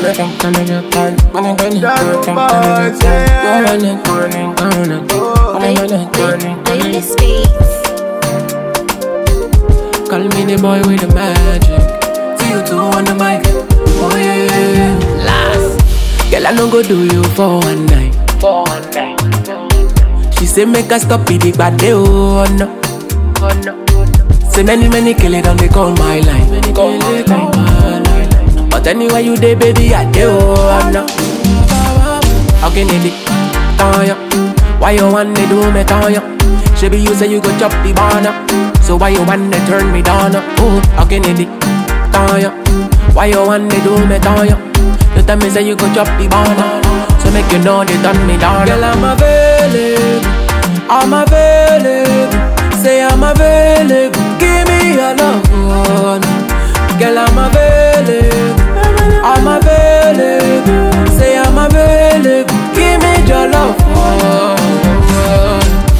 Latest beats. Call me the boy with the magic. See you two on the mic. Oh yeah, yeah, yeah. Last. Girl, I no go do you for one night. For one night. She say make her stop it, it bad day, oh no. Oh no. Say many many kill it on they call my line. Many call my line. But anyway you dey baby I dey oh no. How can it be? Tanya, why you want to do me Tanya? She be you say you go chop the banana. So why you want to turn me down? Oh, how can it be? Tanya, why you want to do me Tanya? You tell me say you go chop the banana. So make you know they turn me down. Girl, I'm available. I'm available. Say I'm available. Give me your love. oh, no. Girl, I'm available. I'm available. Say I'm available. Give me your love. oh, oh.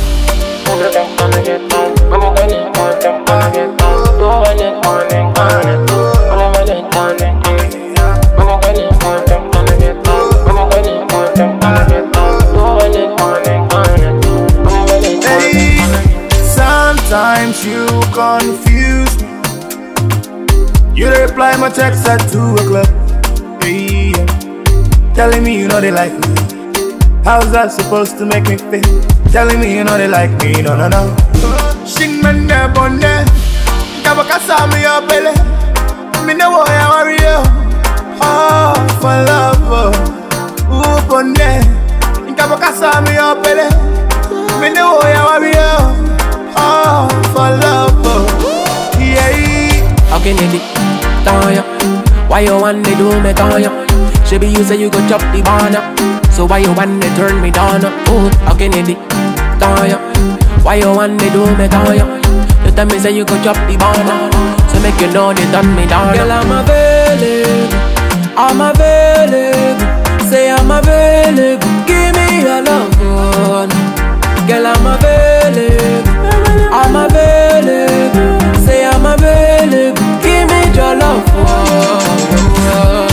Hey, sometimes you confuse me. You dey reply my text at 2 o'clock. Hey, yeah. Telling me you know they like me. How's that supposed to make me feel? Telling me you know they like me. No, no, no. Shing man there, bonne. Kabaka saw me up, belly. Me know why I worry you. Oh, for love. oh. Ooh, bonne. Kabaka saw me up, belly. Me know why I worry you. Oh, for love. oh. Yeah. How can it be? Tanya, why you want to do me Tanya? She be you say you go chop the banana. So why you want to turn me down? Oh, how can it be? Tanya, why you want to do me Tanya? You tell me say you go chop the banana. So make you know they turn me down. Girl, I'm available. I'm available. Say I'm available. Give me your love. oh, no. Girl, I'm available. I'm available. Say I'm available. Give me your love. oh, oh,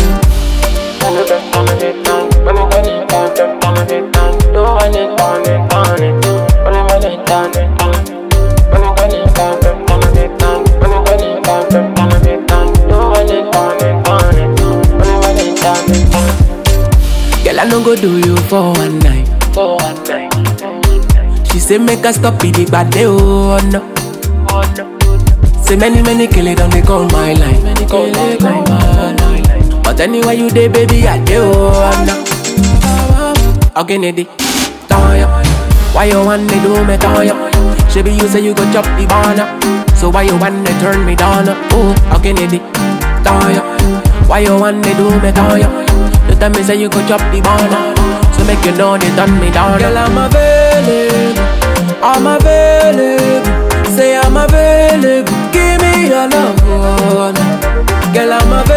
oh. Girl, I no go do you for one night. For one night. She say make her stop it, but they oh no. Oh no. Say many many kill it, don't they call my line. Many call my line. But anyway you dey baby, I dey oh no. How can it be? Tanya, why you want to do me Tanya? She be you say you go chop the banana. So why you want to turn me down? Oh, how can it be? Tanya, why you want to do me Tanya? You tell me say you go chop the banana. So make you know they turn me down. Girl, I'm available. I'm available. Say I'm available. Give me your love. oh, no. Girl, I'm available.